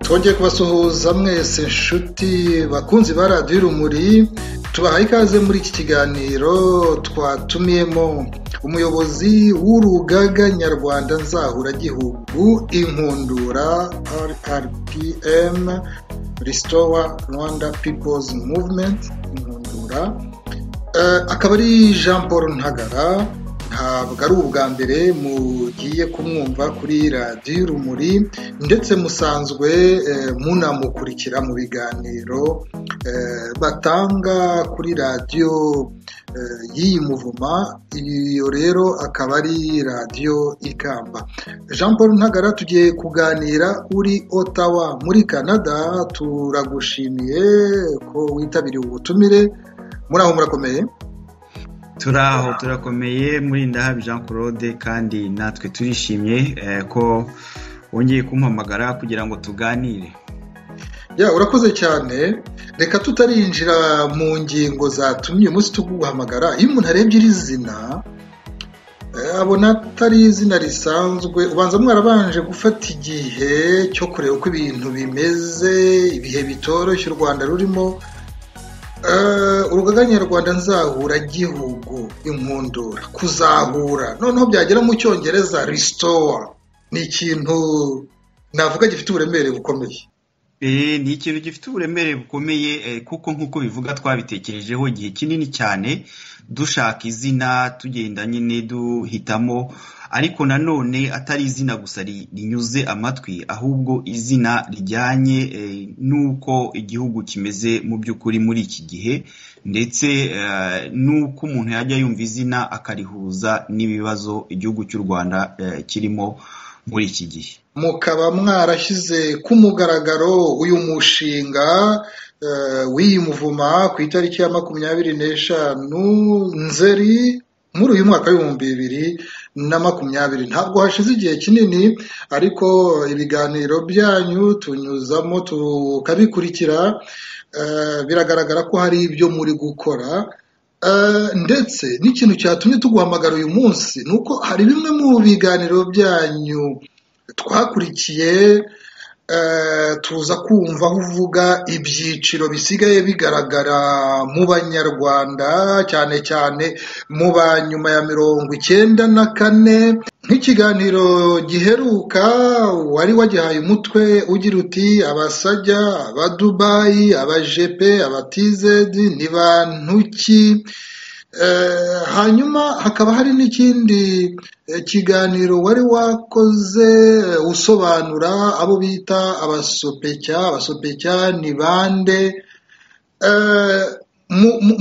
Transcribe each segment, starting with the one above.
twongeye kubasuhuza mwese inshuti bakunzi ba radiyo urumuri tubahaye ikaze muri iki kiganiro twatumiyemo umuyobozi w'urugaga nyarwanda nzahuragihugu inkundura rrpm risitowa rwanda pipozi muvumenti inkundura akaba ari jean paul ntagara ntabwo ari ubwa mbere mugiye kumwumva kuri radiyo urumuri ndetse musanzwe munamukurikira mu biganiro batanga kuri radiyo y'iyi muvuma iyo rero akaba ari radiyo ikamba jean paul ntagara tugiye kuganira uri otawa muri canada turagushimiye ko witabiriye ubutumire muri aho murakomeye turaho turakomeye muri ndahabi jean claude kandi natwe turishimye ko wongeye kumpamagara kugira ngo tuganire ya urakoze cyane reka tutarinjira mu ngingo zatumye umunsi tuguhamagara iyo umuntu arebye iri zina abona atari izina risanzwe ubanza mwarabanje gufata igihe cyo kureba uko ibintu bimeze ibihe bitoroshye u rwanda rurimo urugaga nyarwanda nzahura gihugu inkundura kuzahura noneho byagera mu cyongereza risitowa ni ikintu navuga gifite uburemere bukomeye ni ikintu gifite uburemere bukomeye kuko nk'uko bivuga twabitekerejeho igihe kinini cyane dushaka izina tugenda nyine duhitamo ariko nanone atari izina gusa rinyuze amatwi ahubwo izina rijyanye n'uko igihugu kimeze mu by'ukuri muri iki gihe ndetse n'uko umuntu yajya yumva izina akarihuza n'ibibazo igihugu cy'u rwanda kirimo muri iki gihe mukaba mwarashyize ku mugaragaro uyu mushinga w'iyi muvuma ku itariki ya makumyabiri n'eshanu nzeri muri uyu mwaka w'ibihumbi bibiri na makumyabiri ntabwo hashize igihe kinini ariko ibiganiro byanyu tunyuzamo tukabikurikira biragaragara ko hari ibyo muri gukora ndetse n'ikintu cyatumye tuguhamagara uyu munsi ni uko hari bimwe mu biganiro byanyu twakurikiye tuza kumva aho uvuga ibyiciro bisigaye bigaragara mu banyarwanda cyane cyane mu ba nyuma ya mirongo icyenda na kane nk'ikiganiro giheruka wari wagihaye umutwe ugira uti abasajya abadubayi abajepe abatizedi ni bantu ki hanyuma hakaba hari n'ikindi kiganiro wari wakoze usobanura abo bita abasopecya abasopecya ni bande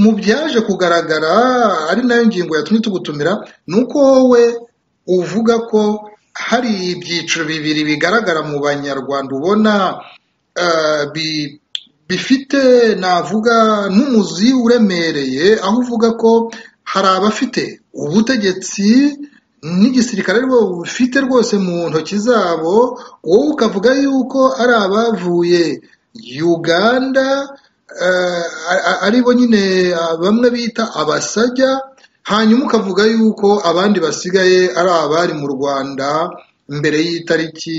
mu byaje kugaragara ari nayo ngingo yatumye tugutumira ni uko wowe uvuga ko hari ibyiciro bibiri bigaragara mu banyarwanda ubona bifite navuga n'umuzi uremereye aho uvuga ko hari abafite ubutegetsi n'igisirikare bufite rwose mu ntoki zabo wowe ukavuga yuko ari abavuye uganda aribo nyine bamwe bita abasajya hanyuma ukavuga yuko abandi basigaye ari abari mu rwanda mbere y'itariki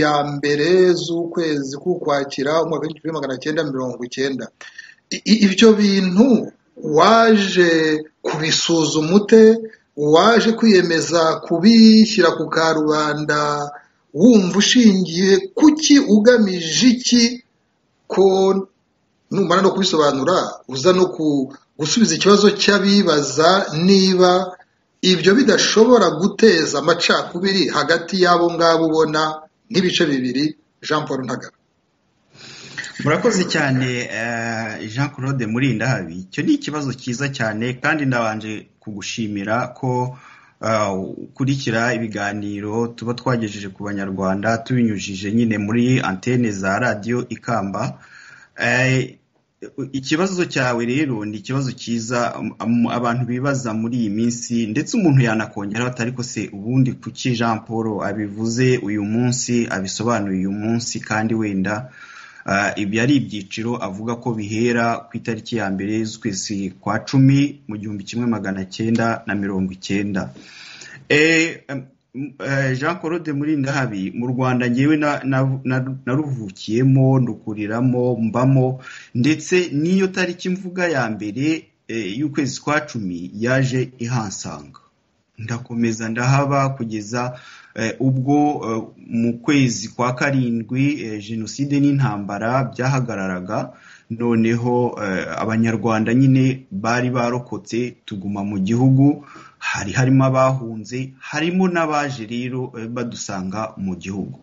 ya mbere z'ukwezi k'ukwakira umwaka w'igihumbi magana cyenda mirongo icyenda ibyo bintu waje kubisuzuma ute waje kwiyemeza kubishyira ku karubanda wumva ushingiye kuki ugamije iki ko numara no kubisobanura uza no gusubiza ikibazo cy'abibaza niba ibyo bidashobora guteza amacakubiri hagati y'abo ngabo ubona nk'ibice bibiri jean paul ntagara murakoze cyane jean claude murinda habi icyo ni ikibazo cyiza cyane kandi ndabanje kugushimira ko ukurikira ibiganiro tuba twagejeje ku banyarwanda tubinyujije nyine muri antene za radiyo ikamba ikibazo cyawe rero ni ikibazo cyiza abantu bibaza muri iyi minsi ndetse umuntu yanakongeraho atari ko se ubundi kuki jean paul abivuze uyu munsi abisobanuye uyu munsi kandi wenda ibyo ari ibyiciro avuga ko bihera ku itariki ya mbere z'ukwezi kwa cumi mu gihumbi kimwe magana cyenda na mirongo icyenda jean claude murindahabi mu rwanda ngewe naruvukiyemo ndukuriramo mbamo ndetse n'iyo tariki mvuga ya mbere y'ukwezi kwa cumi yaje ihansanga ndakomeza ndahaba kugeza ubwo mu kwezi kwa karindwi jenoside n'intambara byahagararaga noneho abanyarwanda nyine bari barokotse tuguma mu gihugu hari harimo abahunze harimo n'abaje rero badusanga mu gihugu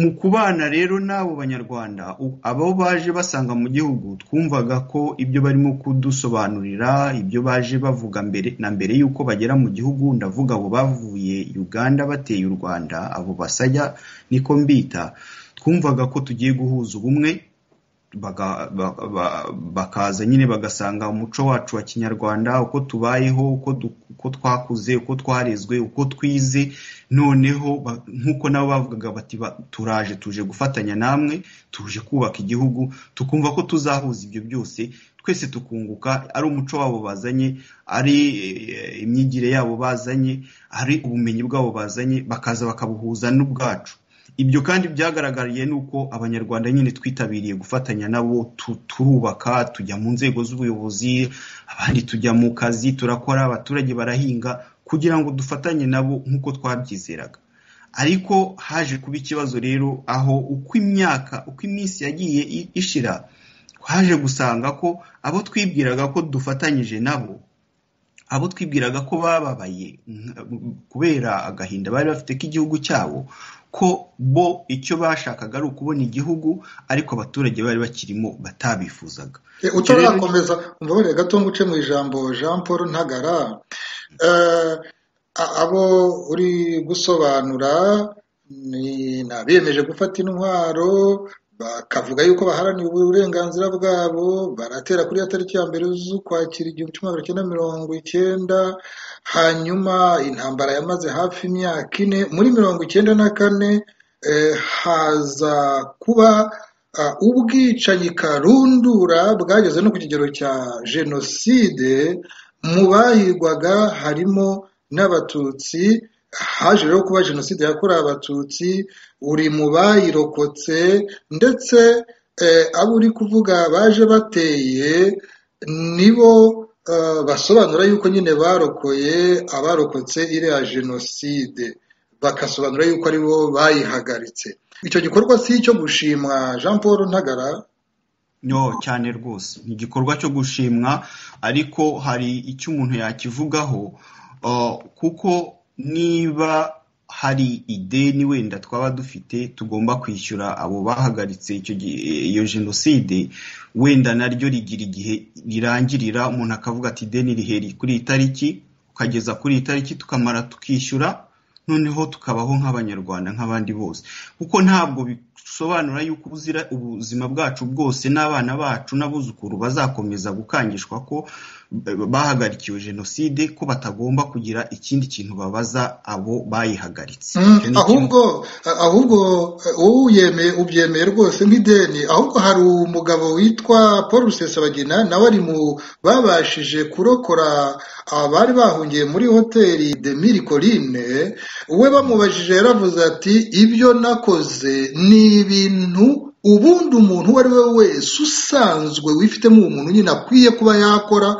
mu kubana rero n'abo banyarwanda abo baje basanga mu gihugu twumvaga ko ibyo barimo kudusobanurira ibyo baje bavuga mbere na mbere y'uko bagera mu gihugu ndavuga abo bavuye uganda bateye u rwanda abo basajya niko mbita twumvaga ko tugiye guhuza ubumwe bakaza nyine bagasanga umuco wacu wa kinyarwanda uko tubayeho uko twakuze uko twarezwe uko twize noneho nk'uko nabo bavugaga bati turaje tuje gufatanya namwe tuje kubaka igihugu tukumva ko tuzahuza ibyo byose twese tukunguka ari umuco wabo bazanye ari imyigire yabo bazanye ari ubumenyi bwabo bazanye bakaza bakabuhuza n'ubwacu ibyo kandi byagaragariye ni uko abanyarwanda nyine twitabiriye gufatanya nabo turubaka tujya mu nzego z'ubuyobozi abandi tujya mu kazi turakora abaturage barahinga kugira ngo dufatanye nabo nk'uko twabyizeraga ariko haje kuba ikibazo rero aho uko imyaka uko iminsi yagiye ishira haje gusanga ko abo twibwiraga ko dufatanyije nabo abo twibwiraga ko bababaye kubera agahinda bari bafite k'igihugu cyabo ko bo icyo bashakaga ari ukubona igihugu ariko abaturage bari bakirimo batabifuzaga utarakomeza mbabarira gato ngo uce mu ijambo jean paul ntagara abo uri gusobanura ni abemeje gufata intwaro bakavuga yuko baharaniye uburenganzira bwabo baratera kuri ya tariki ya mbere z'ukwakira igihumbi kimwe magana cyenda mirongo icyenda hanyuma intambara yamaze hafi imyaka ine muri mirongo icyenda na kane haza kuba ubwicanyi karundura bwageze no ku kigero cya jenoside mu bahigwaga harimo n'abatutsi haje rero kuba jenoside yakorewe abatutsi uri mu bayirokotse ndetse abo uri kuvuga baje bateye nibo basobanura yuko nyine barokoye abarokotse iriya jenoside bakasobanura yuko aribo bayihagaritse icyo gikorwa si icyo gushimwa jean paul ntagara no cyane rwose ni igikorwa cyo gushimwa ariko hari icyo umuntu yakivugaho kuko niba hari ideni wenda twaba dufite tugomba kwishyura abo bahagaritse iyo jenoside wenda naryo rigira igihe rirangirira umuntu akavuga ati ideni riheri kuri iyi tariki ukageza kuri iyi tariki tukamara tukishyura noneho tukabaho nk'abanyarwanda nk'abandi bose kuko ntabwo bisobanura yuko ubuzira ubuzima bwacu bwose n'abana bacu n'abuzukuru bazakomeza gukangishwa ko bahagarikiwe jenoside ko batagomba kugira ikindi kintu babaza abo bayihagaritse ahubwo ahubwo wowe ubyemeye rwose nk'ideni ahubwo hari umugabo witwa paul rusesabagina nawe ari mu babashije kurokora abari bahungiye muri hoteli de mirikorine we bamubajije yaravuze ati ibyo nakoze ni ibintu ubundi umuntu uwo ari we wese usanzwe wifitemo umuntu nyine akwiye kuba yakora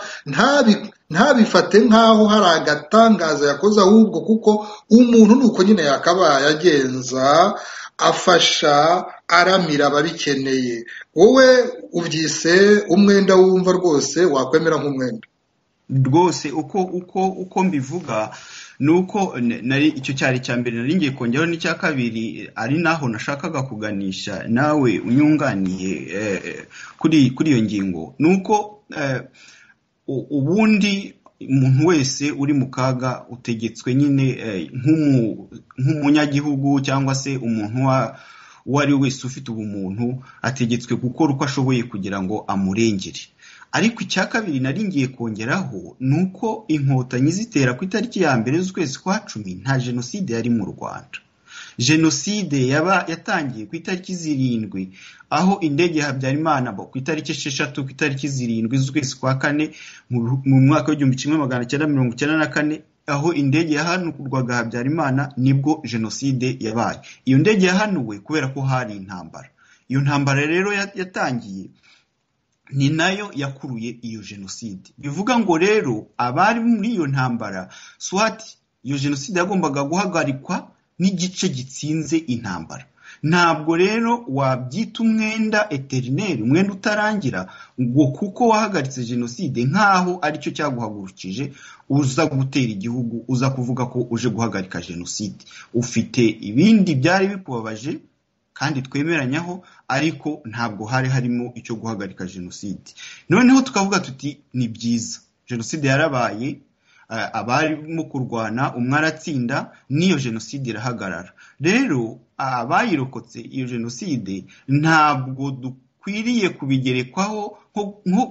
ntabifate nk'aho hari agatangaza yakoze ahubwo kuko umuntu ni uko nyine yakabaye agenza afasha aramira ababikeneye wowe ubyise umwenda wumva rwose wakwemera nk'umwenda rwose uko uko uko mbivuga nuko nari icyo cyari cya mbere nari ngiye kongeraho n'icya kabiri ari naho nashakaga kuganisha nawe unyunganiye kuri kuri iyo ngingo nuko ubundi umuntu wese uri mu kaga utegetswe nyine nk'umunyagihugu cyangwa se umuntu uwo ari we wese ufite ubumuntu ategetswe gukora uko ashoboye kugira ngo amurengere ariko icya kabiri nari ngiye kongeraho ni uko inkotanyi zitera ku itariki ya mbere z'ukwezi kwa cumi nta jenoside yari mu rwanda jenoside yaba yatangiye ku itariki zirindwi aho indege ya habyarimana ku itariki esheshatu ku itariki zirindwi z'ukwezi kwa kane mu mwaka w'igihumbi kimwe magana cyenda mirongo icyenda na kane aho indege yahanurwaga habyarimana nibwo jenoside yabaye iyo ndege yahanuwe kubera ko hari intambara iyo ntambara rero yatangiye ni nayo yakuruye iyo jenoside bivuga ngo rero abari muri iyo ntambara swati iyo jenoside yagombaga guhagarikwa n'igice gitsinze intambara ntabwo rero wabyita umwenda eterineri umwenda utarangira ngo kuko wahagaritse jenoside nk'aho aricyo cyaguhagurukije uza gutera igihugu uza kuvuga ko uje guhagarika jenoside ufite ibindi byari bikubabaje kandi twemeranyaho ariko ntabwo hari harimo icyo guhagarika jenoside noneho tukavuga tuti ni byiza jenoside yarabaye abarimo kurwana umwe aratsinda n'iyo jenoside irahagarara rero abayirokotse iyo jenoside ntabwo dukwiriye kubigerekwaho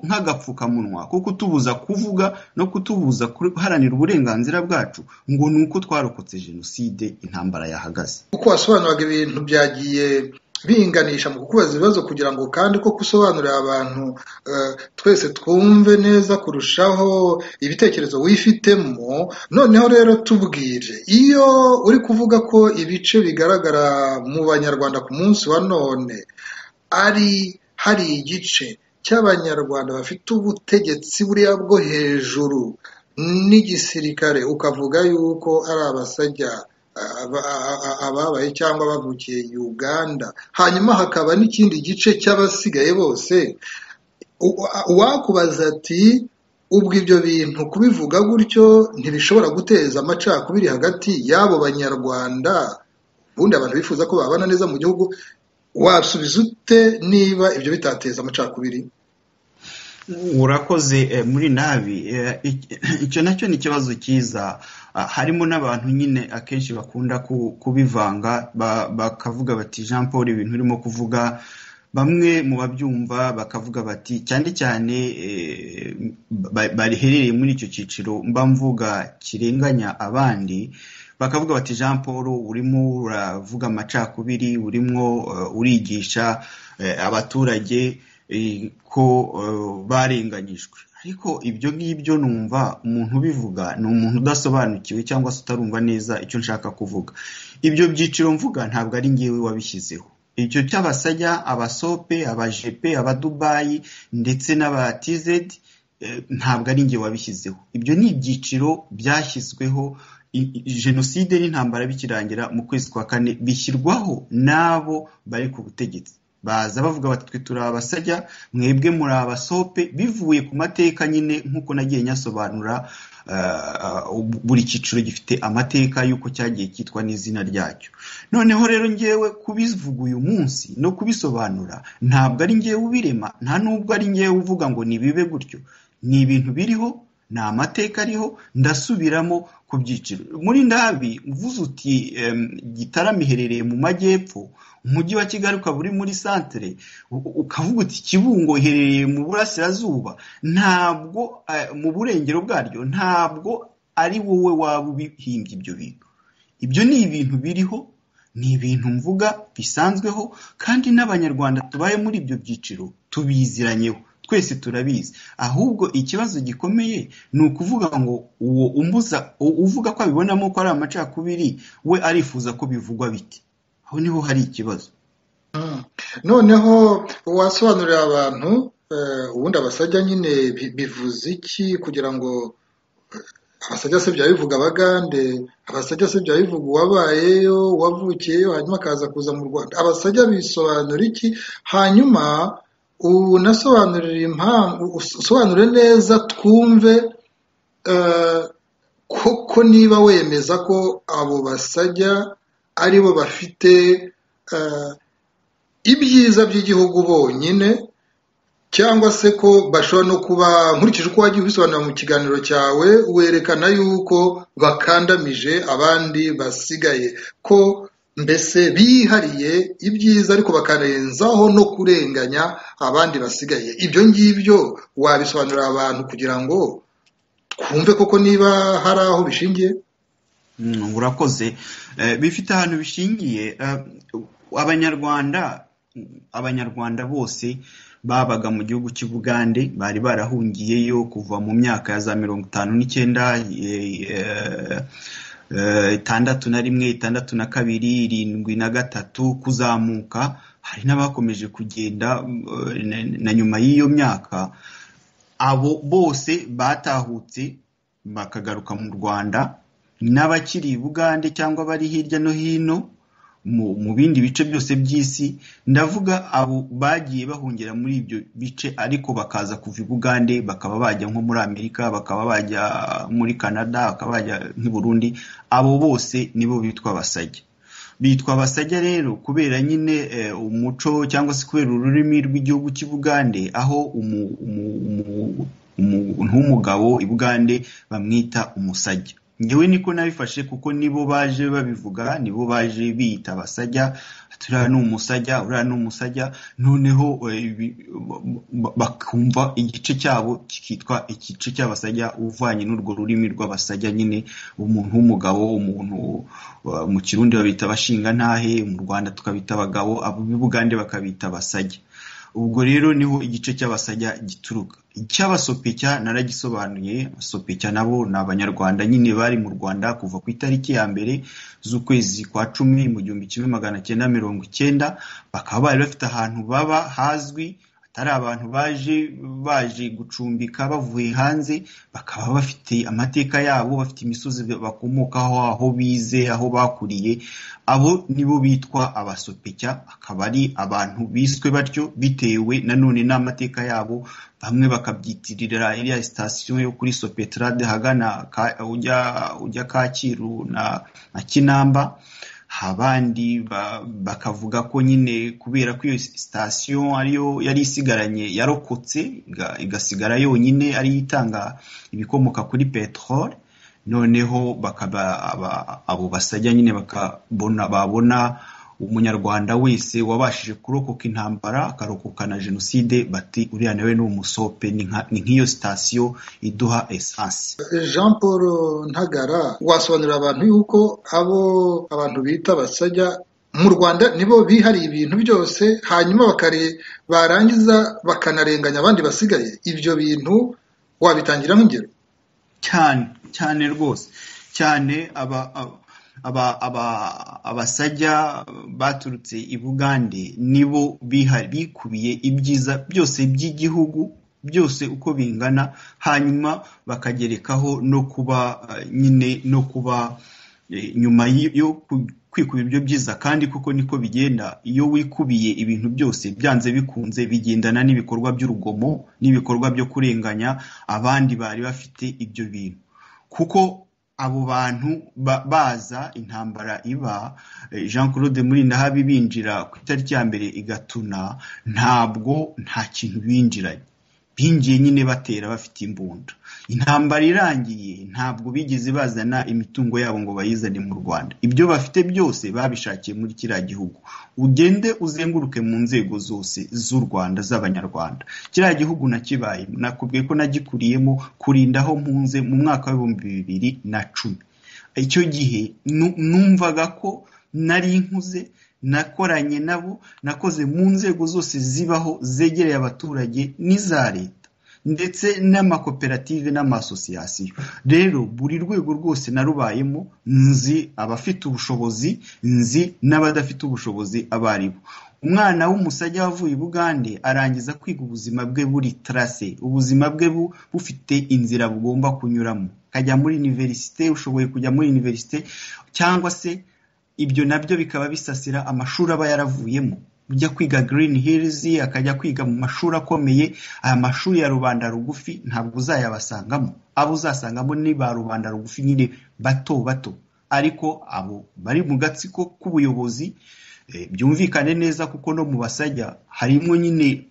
nk'agapfukamunwa ko kutubuza kuvuga no kutubuza guharanira uburenganzira bwacu ngo ni uko twarokotse jenoside intambara yahagaze uko wasobanuraga ibintu byagiye binganisha mu kukubaza ibibazo kugira ngo kandi ko gusobanurira abantu twese twumve neza kurushaho ibitekerezo wifitemo noneho rero tubwire iyo uri kuvuga ko ibice bigaragara mu banyarwanda ku munsi wa none ari hari igice cy'abanyarwanda bafite ubutegetsi buriya bwo hejuru n'igisirikare ukavuga yuko ari abasajya ababaye cyangwa bavukiye uganda hanyuma hakaba n'ikindi gice cy'abasigaye bose uwakubaza ati ubwo ibyo bintu kubivuga gutyo ntibishobora guteza amacakubiri hagati y'abo banyarwanda ubundi abantu bifuza ko babana neza mu gihugu wasubiza ute niba ibyo bitateza amacakubiri urakoze muri nabi icyo nacyo ni ikibazo cyiza harimo n'abantu nyine akenshi bakunda kubivanga bakavuga bati jean paul ibintu urimo kuvuga bamwe mu babyumva bakavuga bati cyane cyane bariherereye muri icyo cyiciro mba mvuga kirenganya abandi bakavuga bati jean paul urimo uravuga amacakubiri urimo urigisha abaturage ko barenganyijwe ariko ibyo ngibyo numva umuntu ubivuga ni umuntu udasobanukiwe cyangwa se utarumva neza icyo nshaka kuvuga ibyo byiciro mvuga ntabwo ari ngewe wabishyizeho icyo cy'abasajya abasope abajepe abadubayi ndetse n'abatizedi ntabwo ari ngewe wabishyizeho ibyo ni ibyiciro byashyizweho jenoside n'intambara bikirangira mu kwezi kwa kane bishyirwaho n'abo bari ku butegetsi baza bavuga bati twe turi abasajya mwebwe muri abasope bivuye ku mateka nyine nk'uko nagiye nyasobanura buri cyiciro gifite amateka y'uko cyagiye cyitwa n'izina ryacyo noneho rero ngewe kubivuga uyu munsi no kubisobanura ntabwo ari ngewe ubirema nta nubwo ari ngewe uvuga ngo nibibe gutyo ni ibintu biriho ni amateka ariho ndasubiramo ku byiciro muri ndabi uvuze uti gitarama iherereye mu majyepfo umujyi wa kigali ukaba uri muri santere ukavuga uti kibungo iherereye mu burasirazuba ntabwo mu burengero bwaryo ntabwo ari wowe waba ubihimbye ibyo bintu ibyo ni ibintu biriho ni ibintu mvuga bisanzweho kandi n'abanyarwanda tubaye muri ibyo byiciro tubiziranyeho twese turabizi ahubwo ikibazo gikomeye ni ukuvuga ngo uwo umbuza uvuga ko abibonamo ko ari amacakubiri we arifuza ko bivugwa bite aho niho hari ikibazo noneho wasobanurira abantu ubundi abasajya nyine bivuze iki kugira ngo abasajya se byaba bivuga abagande abasajya se byaba bivuga uwabayeyo uwavukiyeyo hanyuma akaza kuza mu rwanda abasajya bisobanura iki hanyuma unasobanurire impamvu usobanure neza twumve koko niba wemeza ko abo basajya aribo bafite ibyiza by'igihugu bonyine cyangwa se ko bashobora no kuba nkurikije uko wagiye ubisobanura mu kiganiro cyawe werekana yuko bakandamije abandi basigaye ko mbese bihariye ibyiza ariko bakarenzaho no kurenganya abandi basigaye ibyo ngibyo wabisobanurira abantu kugira ngo twumve koko niba hari aho bishingiye urakoze bifite ahantu bishingiye abanyarwanda abanyarwanda bose babaga mu gihugu cy'ubugande bari barahungiyeyo kuva mu myaka ya za mirongo itanu n'icyenda itandatu na rimwe itandatu na kabiri irindwi na gatatu kuzamuka hari n'abakomeje kugenda na nyuma y'iyo myaka abo bose batahutse bakagaruka mu rwanda n'abakiri i bugande cyangwa bari hirya no hino mu bindi bice byose by'isi ndavuga abo bagiye bahungira muri ibyo bice ariko bakaza kuva i bugande bakaba bajya nko muri amerika bakaba bajya muri canada bakaba bajya nk'i burundi abo bose nibo bitwa abasajya bitwa abasajya rero kubera nyine umuco cyangwa se kubera ururimi rw'igihugu cy'i bugande aho umuntu w'umugabo i bugande bamwita umusajya ngewe niko nabifashe kuko nibo baje babivuga nibo baje biyita abasajya turiya ni umusajya uriya ni umusajya noneho bakumva igice cyabo kikitwa igice cy'abasajya uvanye n'urwo rurimi rw'abasajya nyine umuntu w'umugabo umuntu mu kirundi babita abashinga ntahe mu rwanda tukabita abagabo bugande bakabita abasajya ubwo rero niho igice cy'abasajya gituruka icy'abasopecya naragisobanuye abasopecya nabo ni abanyarwanda nyine bari mu rwanda kuva ku itariki ya mbere z'ukwezi kwa cumi mu gihumbi kimwe magana cyenda mirongo icyenda bakaba bari bafite ahantu baba hazwi atari abantu baje baje gucumbika bavuye hanze bakaba bafite amateka yabo bafite imisozi bakomokaho aho bize aho bakuriye abo nibo bitwa abasopecya akaba ari abantu biswe batyo bitewe nanone n'amateka yabo bamwe bakabyitirira iriya sitasiyo yo kuri sopetrade hagana ujya kacyiru na kinamba abandi bakavuga ko nyine kubera ko iyo sitasiyo ariyo yari isigaranye yarokotse igasigara yonyine ariyo itanga ibikomoka kuri peteroli noneho bakaba abo basajya nyine bakabona babona umunyarwanda wese wabashije kurokoka intambara akarokoka na jenoside bati uriya nawe ni umusope ni nk'iyo sitasiyo iduha esansi jean paul ntagara wasobanurira abantu yuko abo abantu bita abasajya mu rwanda nibo bihariye ibintu byose hanyuma barangiza bakanarenganya abandi basigaye ibyo bintu wabitangira nk'ingero cyane cyane rwose cyane aba abasajya baturutse i bugande nibo bikubiye ibyiza byose by'igihugu byose uko bingana hanyuma bakagerekaho no kuba nyine no kuba nyuma yo kwikuba ibyo byiza kandi kuko niko bigenda iyo wikubiye ibintu byose byanze bikunze bigendana n'ibikorwa by'urugomo n'ibikorwa byo kurenganya abandi bari bafite ibyo bintu kuko abo bantu baza intambara iba jean claude murindahabi binjira ku itariki ya mbere igatuna ntabwo nta kintu binjiranye binjiye nyine batera bafite imbunda intambara irangiye ntabwo bigeze bazana imitungo yabo ngo bayizane mu rwanda ibyo bafite byose babishakiye muri kiriya gihugu ugende uzenguruke mu nzego zose z'u rwanda z'abanyarwanda kiriya gihugu nakibayemo nakubwiye ko nagikuriyemo kurindaho mpunze mu mwaka w'ibihumbi bibiri na cumi icyo gihe numvaga ko nari nkuze nakoranye nabo nakoze mu nzego zose zibaho zegereye abaturage n'iza leta ndetse n'amakoperative n'amasosiyasiyo rero buri rwego rwose narubayemo nzi abafite ubushobozi nzi n'abadafite ubushobozi abo ari bo umwana w'umusajya wavuye i bugande arangiza kwiga ubuzima bwe buri tarase ubuzima bwe bufite inzira bugomba kunyuramo akajya muri iniverisite ushoboye kujya muri iniverisite cyangwa se ibyo nabyo bikaba bisasira amashuri aba yaravuyemo ujya kwiga Green Hills akajya kwiga mu mashuri akomeye aya mashuri ya rubanda rugufi ntabwo uzayabasangamo abo uzasangamo ni ba rubanda rugufi nyine bato bato ariko abo bari mu gatsiko k'ubuyobozi byumvikane neza kuko no mu basajya harimo nyine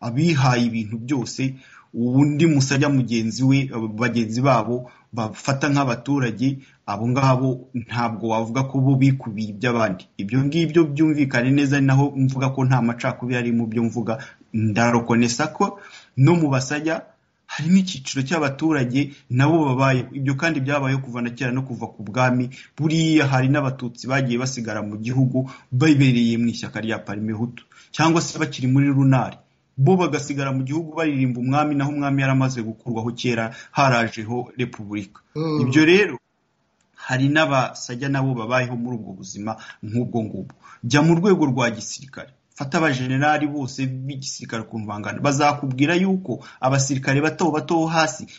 abihaye ibintu byose undi musajya mugenzi we bagenzi babo bafata nk'abaturage abo ngabo ntabwo wavuga ko bo bikubiye iby'abandi ibyo ngibyo byumvikane neza ni naho mvuga ko nta macakubiri ari mu byo mvuga ndarokonesa ko no mu basajya hari n'icyiciro cy'abaturage nabo babayeho ibyo kandi byabayeho kuva na kera no kuva ku bwami buriya hari n'abatutsi bagiye basigara mu gihugu bibereye mu ishyaka rya parimehutu cyangwa se bakiri muri runari bo bagasigara mu gihugu baririmba umwami naho umwami yaramaze gukurwaho kera harajeho repubulika ibyo rero hari n'abasajya nabo babayeho muri ubwo buzima nk'ubwo ngubwo jya mu rwego rwa gisirikare fata abajenerali bose b'igisirikare ukuntu bangana bazakubwira yuko abasirikare bato bato hasi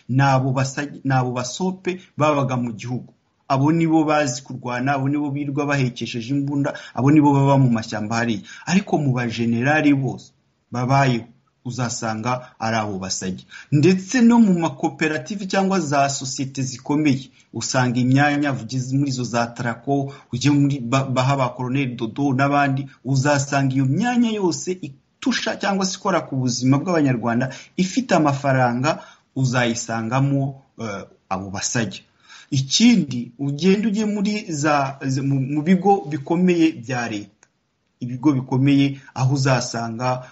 n'abo basope babaga mu gihugu abo nibo bazi kurwana abo nibo birirwa bahekesheje imbunda abo nibo baba mu mashyamba hariya ariko mu bajenerali bose babayeho uzasanga ari abo basajya ndetse no mu makoperative cyangwa za sosiyete zikomeye usanga imyanya muri izo za tarako ujye muri baha ba koroneli dodo n'abandi uzasanga iyo myanya yose itusha cyangwa se ikora ku buzima bw'abanyarwanda ifite amafaranga uzayisangamo abo basajya ikindi ugenda ujye muri za mu bigo bikomeye bya leta ibigo bikomeye aho uzasanga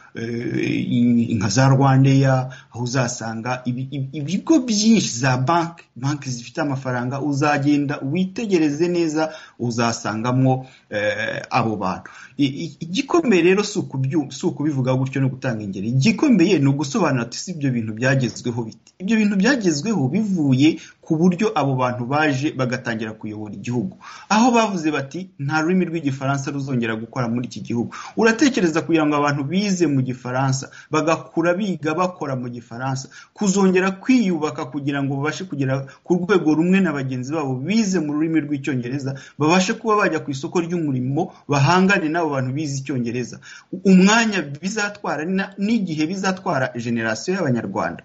nka za rwandeya aho uzasanga ibigo byinshi za banki banki zifite amafaranga uzagenda witegereze neza uzasangamo abo bantu igikomeye rero si ukubivuga gutyo no gutanga ingeri igikomeye ni ugusobanura ati si ibyo bintu byagezweho biti ibyo bintu byagezweho bivuye ku buryo abo bantu baje bagatangira kuyobora igihugu aho bavuze bati nta rurimi rw'igifaransa ruzongera gukora muri iki gihugu uratekereza kugira ngo abantu bize mu gifaransa bagakura biga bakora mu gifaransa kuzongera kwiyubaka kugira ngo babashe kugera ku rwego rumwe na bagenzi babo bize mu rurimi rw'icyongereza babashe kuba bajya ku isoko ry'umurimo bahangane n'abo bantu bize icyongereza umwanya bizatwara n'igihe bizatwara generasiyo y'abanyarwanda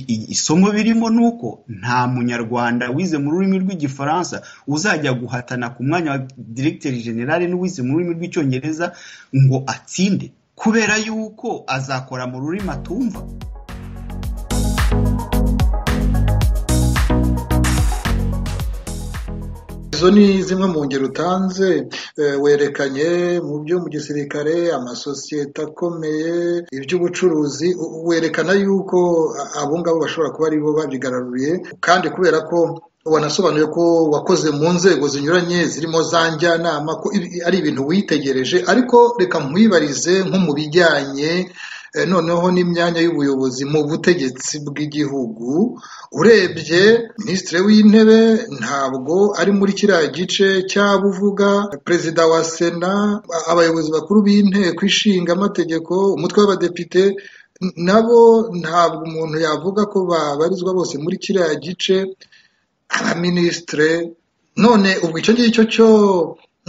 isomo birimo ni uko nta munyarwanda wize mu rurimi rw'igifaransa uzajya guhatana ku mwanya wa diregiteri generale n'uwize mu rurimi rw'icyongereza ngo atsinde kubera yuko azakora mu rurimi atumva izo ni zimwe mu ngero utanze werekanye mu byo mu gisirikare amasosiyete akomeye iby'ubucuruzi werekana yuko abo ngabo bashobora kuba aribo babyigaruriye kandi kubera ko wanasobanuye ko wakoze mu nzego zinyuranye zirimo za njyanama ko ari ibintu witegereje ariko reka nkwibarize nko mu bijyanye noneho n'imyanya y'ubuyobozi mu butegetsi bw'igihugu urebye minisitiri w'intebe ntabwo ari muri kiriya gice buvuga perezida wa sena abayobozi bakuru b'inteko ishinga amategeko umutwe w'abadepite nabo ntabwo umuntu yavuga ko babarizwa bose muri kiriya gice abaminisitire none ubwo icyo ngicyo cyo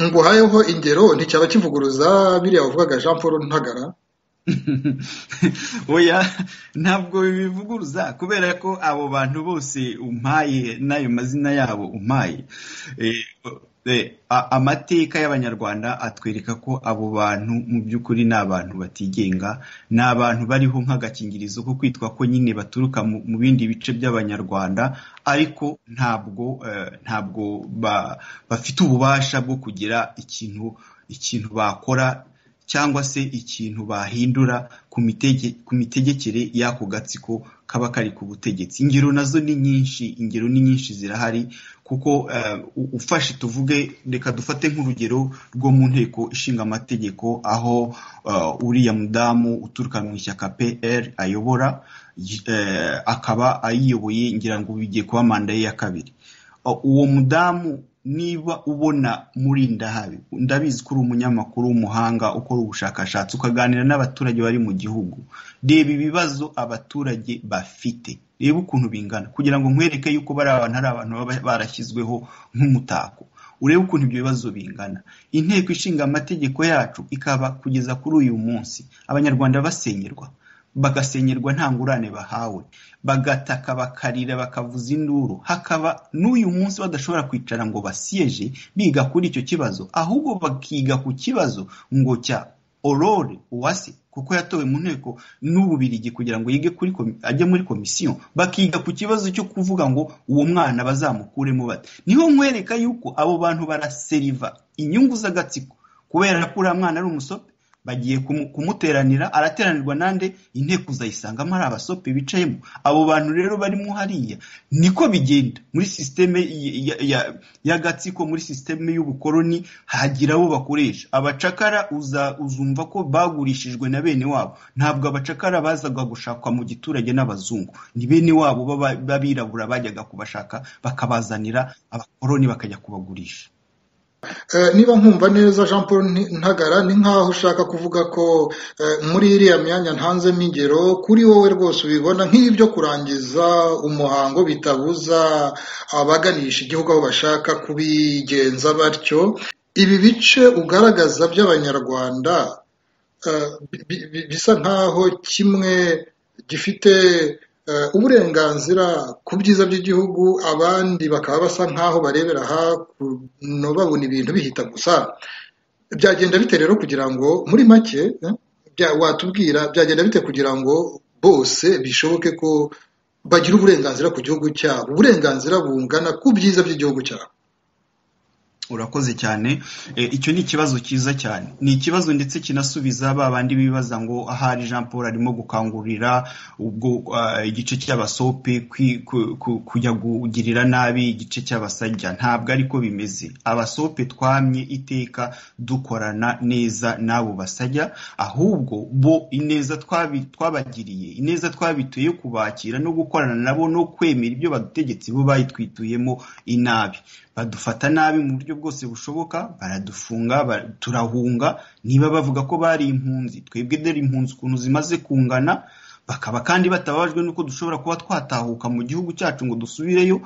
nguhayeho ingero nticyaba kivuguruza biriya wavugaga jean paul ntagara oya ntabwo bivuguruza kubera ko abo bantu bose umpaye n'ayo mazina yabo umpaye amateka y'abanyarwanda atwereka ko abo bantu mu by'ukuri ni abantu batigenga ni abantu bariho nk'agakingirizo ko kwitwa ko nyine baturuka mu bindi bice by'abanyarwanda ariko ntabwo ntabwo bafite ububasha bwo kugira ikintu ikintu bakora cyangwa se ikintu bahindura ku mitegekere y'ako gatsiko kaba kari ku butegetsi ingero nazo ni nyinshi ingero ni nyinshi zirahari kuko ufashe tuvuge reka dufate nk'urugero rwo mu nteko ishinga amategeko aho uriya mudamu uturuka mu ishyaka pr ayobora akaba ayiyoboye ngira ngo bigiye kuba manda ye ya kabiri uwo mudamu niba ubona murindahabi ndabizi ko uri umunyamakuru w'umuhanga ukora ubushakashatsi ukaganira n'abaturage bari mu gihugu reba ibibazo abaturage bafite reba ukuntu bingana kugira ngo nkwereke yuko bari abantu ari abantu baba barashyizweho nk'umutako urebe ukuntu ibyo bibazo bingana inteko ishinga amategeko yacu ikaba kugeza kuri uyu munsi abanyarwanda basenyerwa bagasenyerwa nta ngurane bahawe bagataka bakarira bakavuza induru hakaba n'uyu munsi badashobora kwicara ngo basiyeje biga kuri icyo kibazo ahubwo bakiga ku kibazo ngo cya orore uwase kuko yatowe mu nteko n'ububirigi kugira ngo yige kuri ajye muri komisiyo bakiga ku kibazo cyo kuvuga ngo uwo mwana bazamukuremo bate niho nkwereka yuko abo bantu baraseriva inyungu z'agatsiko kubera ko uriya mwana ari umusope bagiye kumuteranira arateranirwa nande inteko uzayisangamo ari abasope bicayemo abo bantu rero barimo hariya niko bigenda muri sisiteme y'agatsiko muri sisiteme y'ubukoroni hagira abo bakoresha abacakara uzumva ko bagurishijwe na bene wabo ntabwo abacakara bazaga gushakwa mu giturage n'abazungu ni bene wabo b'abirabura bajyaga kubashaka bakabazanira abakoroni bakajya kubagurisha niba nkumva neza jean paul ntagara ni nkaho ushaka kuvuga ko muri iriya myanya ntanzemo ingero kuri wowe rwose ubibona nk'ibyo kurangiza umuhango bitabuza abaganisha igihugu aho bashaka kubigenza batyo ibi bice ugaragaza by'abanyarwanda bisa nkaho kimwe gifite uburenganzira ku byiza by'igihugu abandi bakaba basa nk'aho barebera hakuno babona ibintu bihita gusa byagenda bite rero kugira ngo muri make watubwira byagenda bite kugira ngo bose bishoboke ko bagira uburenganzira ku gihugu cyabo uburenganzira bungana ku byiza by'igihugu cyabo urakoze cyane icyo ni ikibazo cyiza cyane ni ikibazo ndetse kinasubiza ba bandi bibaza ngo ahari jean paul arimo gukangurira ubwo igice cy'abasope kujya kugirira nabi igice cy'abasajya ntabwo ariko bimeze abasope twamye iteka dukorana neza n'abo basajya ahubwo bo ineza twabagiriye ineza twabituye kubakira no gukorana nabo no kwemera ibyo badutegetse bo bayitwituyemo inabi badufata nabi mu buryo bwose bushoboka baradufunga turahunga niba bavuga ko bari impunzi twebwe dore impunzi ukuntu zimaze kungana bakaba kandi batababajwe n'uko dushobora kuba twatahuka mu gihugu cyacu ngo dusubireyo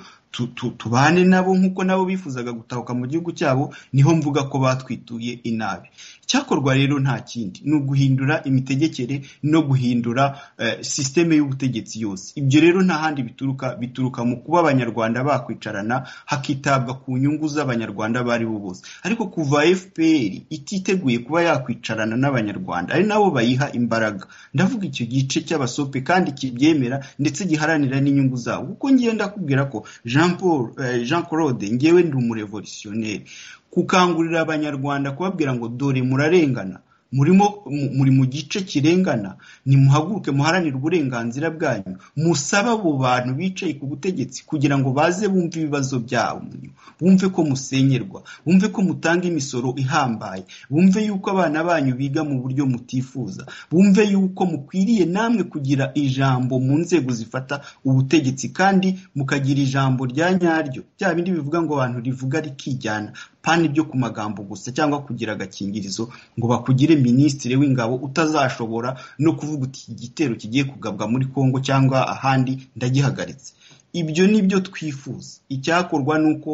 tubane nabo nk'uko nabo bifuzaga gutahuka mu gihugu cyabo niho mvuga ko batwituye inabi icyakorwa rero nta kindi ni uguhindura imitegekere no guhindura sisiteme y'ubutegetsi yose ibyo rero nta handi bituruka bituruka mu kuba abanyarwanda bakwicarana hakitabwa ku nyungu z'abanyarwanda bari bo bose ariko kuva fpr ititeguye kuba yakwicarana n'abanyarwanda ari nabo bayiha imbaraga ndavuga icyo gice cy'abasope kandi kibyemera ndetse giharanira n'inyungu zabo kuko ngiye ndakubwira ko jean paul jean claude ngewe ndi umurevolutionneri gukangurira abanyarwanda kubabwira ngo dore murarengana murimo muri mu gice kirengana nimuhaguruke muharanire uburenganzira bwanyu musabe abo bantu bicaye ku butegetsi kugira ngo baze bumve ibibazo byabo bumve ko musenyerwa bumve ko mutanga imisoro ihambaye bumve yuko abana banyu biga mu buryo mutifuza bumve yuko mukwiriye namwe kugira ijambo mu nzego zifata ubutegetsi kandi mukagira ijambo rya nyaryo bya bindi bivuga ngo abantu rivuga rikijyana pani byo ku magambo gusa cyangwa kugira agakingirizo ngo bakugire minisitiri w'ingabo utazashobora no kuvuga uti igitero kigiye kugabwa muri kongo cyangwa ahandi ndagihagaritse ibyo ni byo twifuza icyakorwa ni uko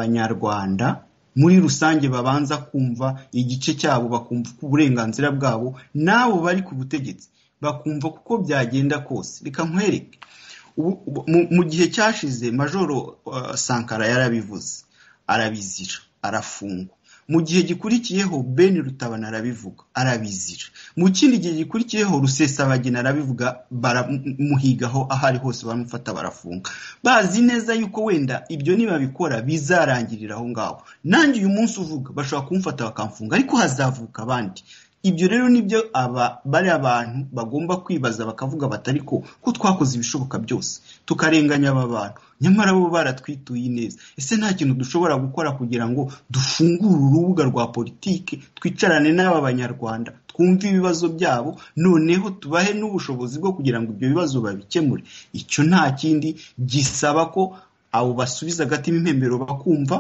abanyarwanda muri rusange babanza kumva igice cyabo bakumva uburenganzira bwabo n'abo bari ku butegetsi bakumva kuko byagenda kose reka nkwereke mu gihe cyashize majoro sankara yarabivuze arabizira arafungwa mu gihe gikurikiyeho ben rutabana arabivuga arabizira mu kindi gihe gikurikiyeho rusesabagina arabivuga baramuhigaho aho ari hose bamufata barafunga bazi neza yuko wenda ibyo nibabikora bizarangirira aho ngaho nanjye uyu munsi uvuga bashobora kumufata bakamfunga ariko hazavuka abandi ibyo rero nibyo aba bari abantu bagomba kwibaza bakavuga batari ko ko twakoze ibishoboka byose tukarenganya aba bantu nyamara bo baratwituye neza ese nta kintu dushobora gukora kugira ngo dufungure urubuga rwa politiki twicarane n'aba banyarwanda twumve ibibazo byabo noneho tubahe n'ubushobozi bwo kugira ngo ibyo bibazo babikemure icyo nta kindi gisaba ko abo basubiza agatima impembero bakumva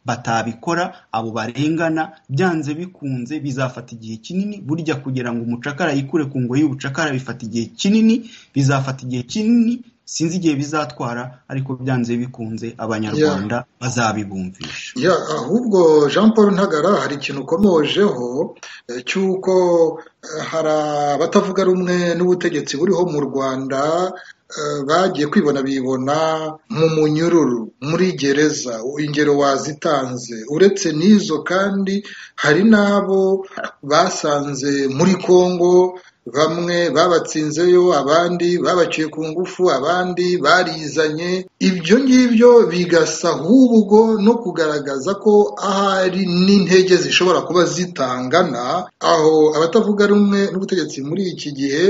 batabikora abo barengana byanze bikunze bizafata igihe kinini burya kugira ngo umucakara yikure ku ngoyi y'ubucakara bifata igihe kinini bizafata igihe kinini sinzi igihe bizatwara ariko byanze bikunze abanyarwanda bazabibumvisha ahubwo jean paul ntagara hari ikintu ukomojeho cy'uko hari abatavuga rumwe n'ubutegetsi buriho mu rwanda bagiye kwibona bibona mu munyururu muri gereza ingero wazitanze uretse n'izo kandi hari n'abo basanze muri congo bamwe babatsinzeyo abandi babaciye ku ngufu abandi barizanye ibyo ngibyo bigasa ahubwo no kugaragaza ko ahari n'intege zishobora kuba zitangana aho abatavuga rumwe n'ubutegetsi muri iki gihe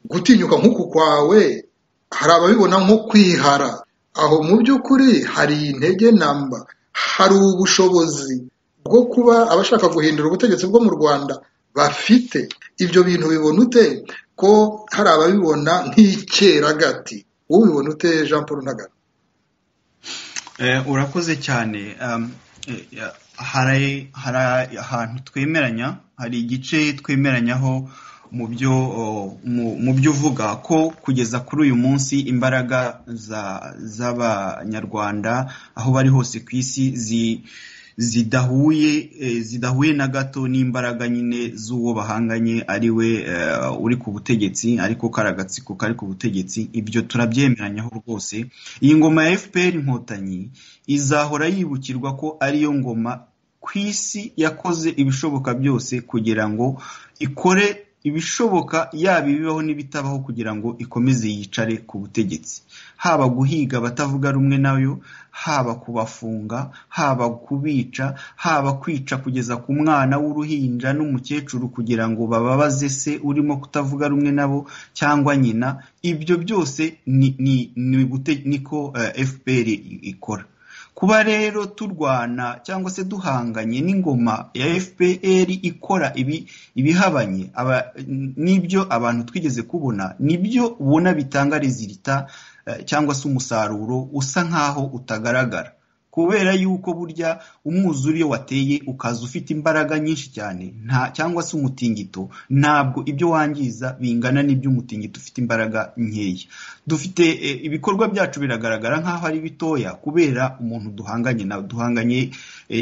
gutinyuka nk'uku kwawe hari ababibona nko kwihara aho mu by'ukuri hari intege namba hari ubushobozi bwo kuba abashaka guhindura ubutegetsi bwo mu rwanda bafite ibyo bintu bibona ute ko hari ababibona nk'icyeragati wowe ubibona ute jean paul ntagana urakoze cyane hari ahantu twemeranya hari igice twemeranyaho mu byo mu byo uvuga ko kugeza kuri uyu munsi imbaraga z'abanyarwanda aho bari hose ku isi zi zidahuye zidahuye na gato n'imbaraga nyine z'uwo bahanganye ari we uri ku butegetsi ariko karagatsiko kari ku butegetsi ibyo turabyemeranyaho rwose iyi ngoma ya fpr inkotanyi izahora yibukirwa ko ariyo ngoma ku isi yakoze ibishoboka byose kugira ngo ikore ibishoboka yaba ibibaho n'ibitabaho kugira ngo ikomeze yicare ku butegetsi haba guhiga abatavuga rumwe nayo haba kubafunga haba kubica haba kwica kugeza ku mwana w'uruhinja n'umukecuru kugira ngo bababaze se urimo kutavuga rumwe nabo cyangwa nyina ibyo byose niko fpr ikora kuba rero turwana cyangwa se duhanganye n'ingoma ya fpr ikora ibihabanye n'ibyo abantu twigeze kubona nibyo ubona bitanga rezilita cyangwa se umusaruro usa nk'aho utagaragara kubera yuko burya umwuzure iyo wateye ukaza ufite imbaraga nyinshi cyane nta cyangwa se umutingito ntabwo ibyo wangiza bingana n'ibyo umutingito ufite imbaraga nkeya dufite ibikorwa byacu biragaragara nk'aho ari bitoya kubera umuntu duhanganye nawe duhanganye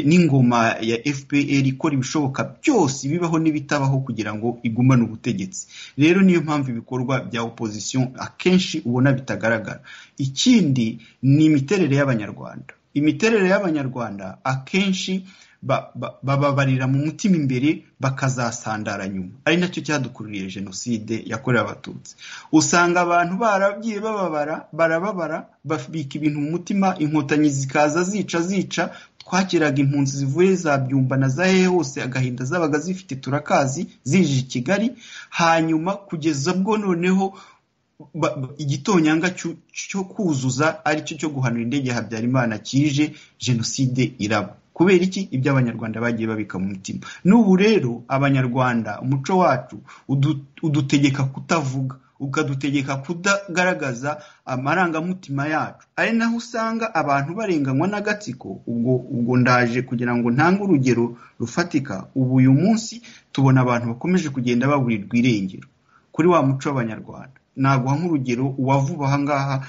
n'ingoma ya fpr ikora ibishoboka byose bibaho n'ibitabaho kugira ngo igumane ubutegetsi rero niyo mpamvu ibikorwa bya opozisiyo akenshi ubona bitagaragara ikindi ni imiterere y'abanyarwanda imiterere y'abanyarwanda akenshi bababarira mu mutima imbere bakazasandara nyuma ari nacyo cyadukururiye jenoside yakorewe abatutsi usanga abantu baragiye bababara barababara babika ibintu mu mutima inkotanyi zikaza zica zica twakiraga impunzi zivuye za byumba na za hehe hose agahinda zabaga zifite turakazi zije i kigali hanyuma kugeza bwo noneho igitonyanga cyo kuzuza aricyo cyo guhanura indege ya habyarimana kije jenoside iraba kubera iki ibyo abanyarwanda bagiye babika mu mutima n'ubu rero abanyarwanda umuco wacu udutegeka kutavuga ukadutegeka kudagaragaza amarangamutima yacu ari naho usanga abantu barenganywa n'agatsiko ubwo ubwo ndaje kugira ngo ntange urugero rufatika ubu uyu munsi tubona abantu bakomeje kugenda baburirwa irengero kuri wa muco w'abanyarwanda naguha nk'urugero uwavuba ahangaha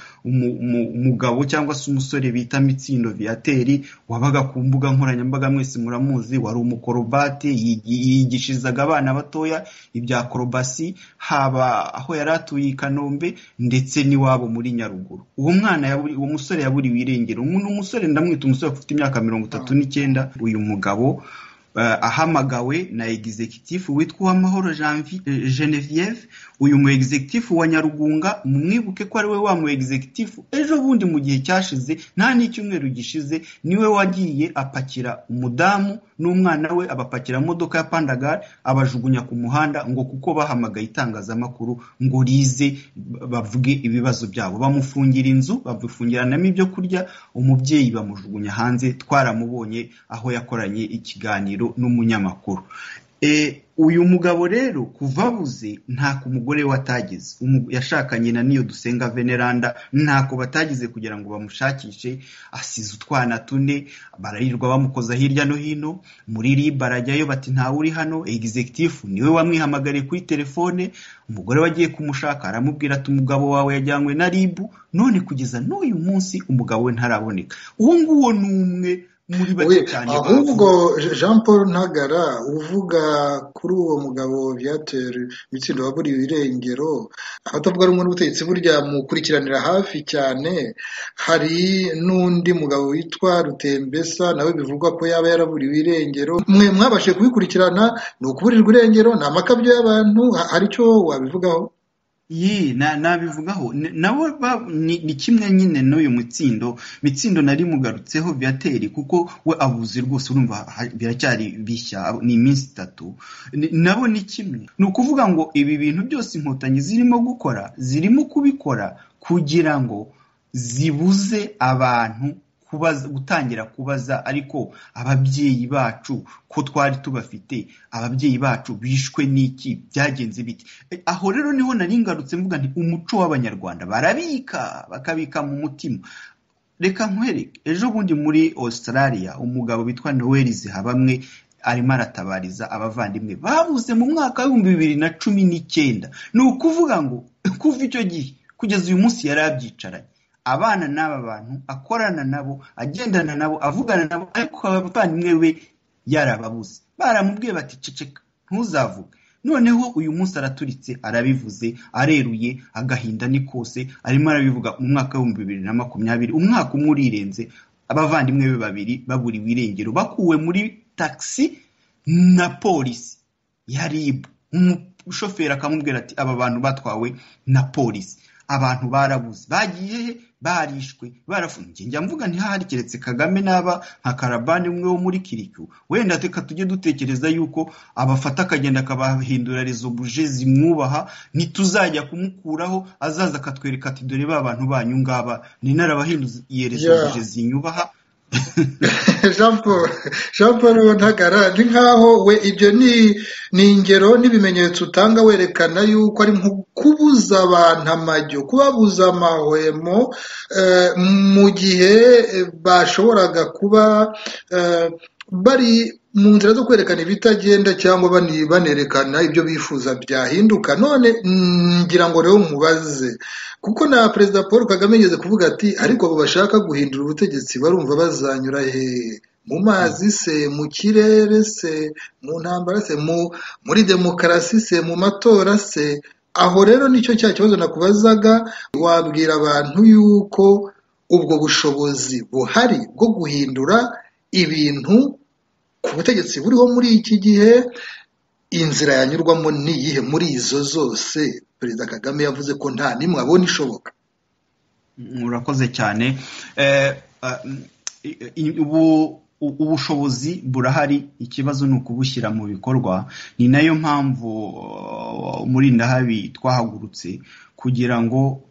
umugabo cyangwa se umusore bita mitsindo viyateri wabaga ku mbuga nkoranyambaga mwese muramuzi wari umukorobate yigishirizaga abana batoya ibya korobasi haba aho yari atuye i kanombe ndetse n'iwabo muri nyaruguru uwo mwana uwo musore yaburiwe irengero umusore ndamwita umusore ufite imyaka mirongo itatu n'icyenda uyu mugabo ahamagawe na egizekitifu witwa uwamahoro genevieve uyu mu egizekitifu wa nyarugunga mumwibuke ko ari we wa mu egizekitifu ejo bundi mu gihe cyashize nta n'icyumweru gishize niwe wagiye apakira umudamu n'umwana we abapakira imodoka ya pandagari abajugunya ku muhanda ngo kuko bahamagaye itangazamakuru ngo rize bavuge ibibazo byabo bamufungira inzu bamufungirana ibyo kurya umubyeyi bamujugunya hanze twaramubonye aho yakoranye ikiganiro n'umunyamakuru uyu mugabo rero kuva abuze ntako umugore we atagize yashakanye na niyo dusenga veneranda ntako batagize kugira ngo bamushakishe asize utwana tune bararirwa bamukoza hirya no hino muri riba arajyayo bati ntawe uri hano egizekitifu niwe wamwihamagariye kuri telefone umugore we agiye kumushaka aramubwira ati umugabo wawe yajyanywe na ribu none kugeza n'uyu munsi umugabo we ntaraboneka uwo nguwo ni umwe muri bake cyane ahubwo jean paul ntagara uvuga kuri uwo mugabo byatera imitsindo waburiye irengero abatavuga rumwe n'ubutegetsi burya mukurikiranira hafi cyane hari n'undi mugabo witwa rutembesa nawe bivugwa ko yaba yaraburiwe irengero mwe mwabashije kubikurikirana ni ukuburirwa irengero ni amakabyo y'abantu hari icyo wabivugaho ye nabivugaho nabo ni kimwe nyine n'uyu mutsindo mitsindo nari mugarutseho byateri kuko we abuze rwose urumva biracyari bishya ni iminsi itatu nabo ni kimwe ni ukuvuga ngo ibi bintu byose inkotanyi zirimo gukora zirimo kubikora kugira ngo zibuze abantu gutangira kubaza ariko ababyeyi bacu ko twari tubafite ababyeyi bacu bishwe n'iki byagenze biti aho rero niho nari ngarutse mvuga nti umuco w'abanyarwanda barabika bakabika mu mutima reka nkwereke ejo bundi muri australia umugabo witwa noel zihabamwe arimo aratabariza abavandimwe babuze mu mwaka w'ibihumbi bibiri na cumi n'icyenda ni ukuvuga ngo kuva icyo gihe kugeza uyu munsi yari abyicaranye abana n'aba bantu akorana nabo agendana nabo avugana nabo ariko abavandimwe we yarababuze baramubwiye bati ceceka ntuzavuge noneho uyu munsi araturitse arabivuze areruye agahinda ni kose arimo arabivuga mu mwaka w'ibihumbi bibiri na makumyabiri umwaka umwe urirenze abavandimwe be babiri baburiwe irengero bakuwe muri tagisi na polisi ya ribu umushoferi akamubwira ati aba bantu batwawe na polisi abantu barabuze bagiye he barishwe barafungiye njya mvuga ntihahari keretse kagame n'aba nka karabani umwe wo muri kirikiu wenda reka tujye dutekereza yuko abafata akagenda akabahindura rezo buje zimwubaha ntituzajya kumukuraho azaza akatwereka ati dore ba bantu banyu ngaba ni narabahinduye rezo buje zinyubaha jean paul ntagara ni nkaho we ibyo ni ingero n'ibimenyetso utanga werekana yuko ari nko kubuza abantu amajyo kubabuza amahwemo mu gihe bashoboraga kuba bari mu nzira zo kwerekana ibitagenda cyangwa banerekana ibyo bifuza byahinduka none ngira ngo rero mubaze kuko na perezida paul kagame yigeze kuvuga ati ariko abo bashaka guhindura ubutegetsi barumva bazanyura hehe mu mazi se mu kirere se mu ntambara se muri demokarasi se mu matora se aho rero nicyo cya kibazo nakubazaga wabwira abantu yuko ubwo bushobozi buhari bwo guhindura ibintu ku butegetsi buriho muri iki gihe inzira yanyurwamo ni iyihe muri izo zose perezida kagame yavuze ko nta n'imwe abona ishoboka murakoze cyane ubushobozi burahari ikibazo ni ukubushyira mu bikorwa ni nayo mpamvu muri ndahabi twahagurutse kugira ngo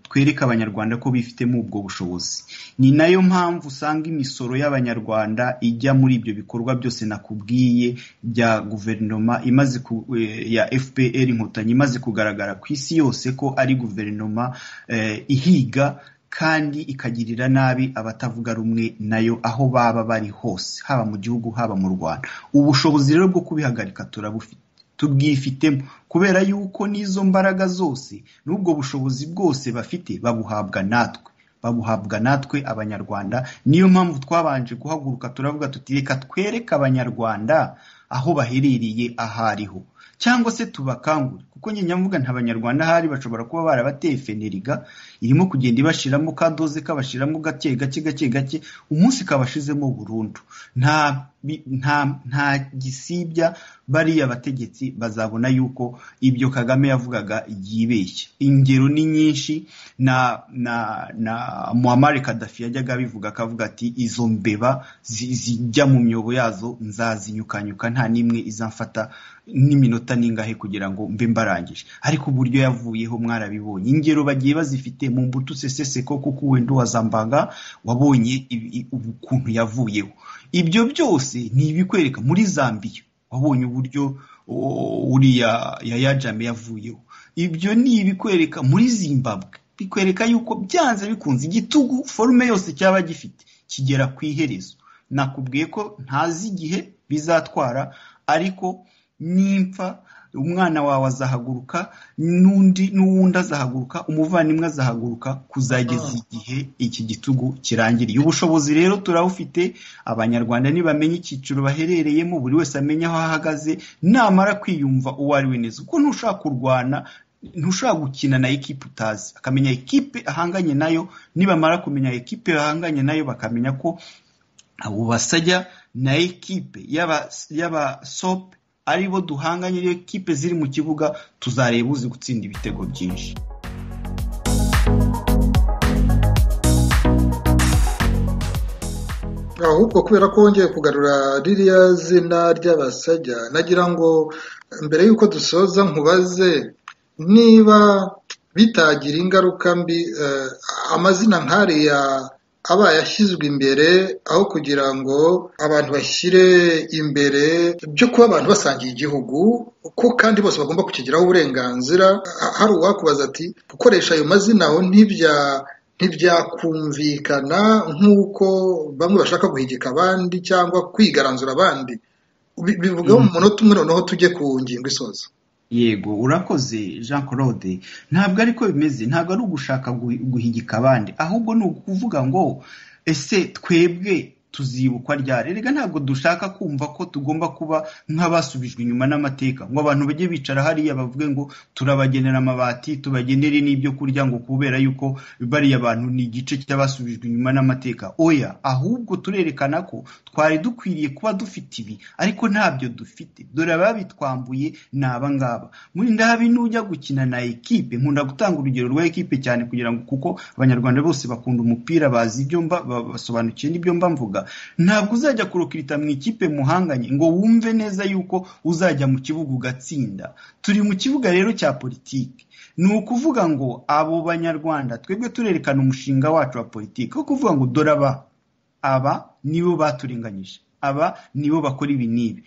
twereke abanyarwanda ko bifitemo ubwo bushobozi ni nayo mpamvu usanga imisoro y'abanyarwanda ijya muri ibyo bikorwa byose nakubwiye bya guverinoma imaze ya fpr inkotanyi imaze kugaragara ku isi yose ko ari guverinoma ihiga kandi ikagirira nabi abatavuga rumwe nayo aho baba bari hose haba mu gihugu haba mu rwanda ubushobozi rero bwo kubihagarika turabufite tubwifitemo kubera yuko n'izo mbaraga zose n'ubwo bushobozi bwose bafite babuhabwa natwe babuhabwa natwe abanyarwanda niyo mpamvu twabanje guhaguruka turavuga tuti reka twereke abanyarwanda aho baherereye aho ariho cyangwa se tubakangure kuko nyamuga nta banyarwanda ahari bashobora kuba barabateye feneriga irimo kugenda ibashiramo kadoze kabashiramo gake gake gake gake umunsi kabashizemo burundu nta nta nta gisibya bariya bategetsi bazabona yuko ibyo kagame yavugaga yibeshya ingero ni nyinshi na na na muhamari kadafi yajyaga abivuga akavuga ati izo mbeba zijya mu myobo yazo nzazinyukanyuka nta n'imwe izamfata n'iminota n'ingahe kugira ngo mbe mbarangije ariko uburyo yavuyeho mwarabibonye ingero bagiye bazifite mu mbuto useseseko kuko wenda uwazambaga wabonye ukuntu yavuyeho ibyo byose ni ibikwereka muri zambia wabonye uburyo uriya yaya jame yavuyeho ibyo ni ibikwereka muri zimbabwe bikwereka yuko byanze bikunze igitugu forume yose cyaba gifite kigera ku iherezo nakubwiye ko ntazi igihe bizatwara ariko nimfa umwana wawe azahaguruka n'undi n'uwundi azahaguruka umuvandimwe azahaguruka kuzageza igihe iki gitugu kirangiriye ubushobozi rero turabufite abanyarwanda nibamenya icyiciro baherereyemo buri wese amenya aho ahagaze namara kwiyumva uwo ari we neza kuko ntushaka kurwana ntushobora gukina na ekipe utazi akamenya ekipe ahanganye nayo nibamara kumenya ekipe ahanganye nayo bakamenya ko abo basajya na ekipe y'abasope aribo duhanganye niyo ekipe ziri mu kibuga tuzareba uzi gutsinda ibitego byinshi ahubwo kubera ko wongeye kugarura ririya zina ry'abasajya nagira ngo mbere y'uko dusoza nkubaze niba bitagira ingaruka mbi amazina nkariya aba yashyizwe imbere aho kugira ngo abantu bashyire imbere byo kuba abantu basangiye igihugu ko kandi bose bagomba kukigiraho uburenganzira hari uwakubaza ati gukoresha ayo mazina aho ntibya ntibyakumvikana nk'uko bamwe bashaka guhigika abandi cyangwa kwigaranzura abandi bivuga mu munota umwe noneho tujye ku ngingo isoza yego urakoze jean claude ntabwo ariko bimeze ntabwo ari ugushaka guhigika abandi ahubwo ni ukuvuga ngo ese twebwe tuzibukwa ryari rega ntabwo dushaka kumva ko tugomba kuba nk'abasubijwe inyuma n'amateka ngo abantu bajye bicara hariya bavuge ngo turabagenera amabati tubagenere n'ibyo kurya ngo kubera yuko bariya bantu ni igice cy'abasubijwe inyuma n'amateka oya ahubwo turerekana ko twari dukwiriye kuba dufite ibi ariko ntabyo dufite dore ababitwambuye ni aba ngaba muri ndahabi n'ujya gukina na ekipe nkunda gutanga urugero rwa ekipe cyane kugira ngo kuko abanyarwanda bose bakunda umupira bazi ibyo mba basobanukiwe n'ibyo mba mvuga ntabwo uzajya kurukirita mu ikipe muhanganye ngo wumve neza yuko uzajya mu kibuga ugatsinda turi mu kibuga rero cya politiki ni ukuvuga ngo abo banyarwanda twebwe turerekana umushinga wacu wa politiki wo kuvuga ngo dore aba aba nibo baturenganyije aba nibo bakora ibi n'ibi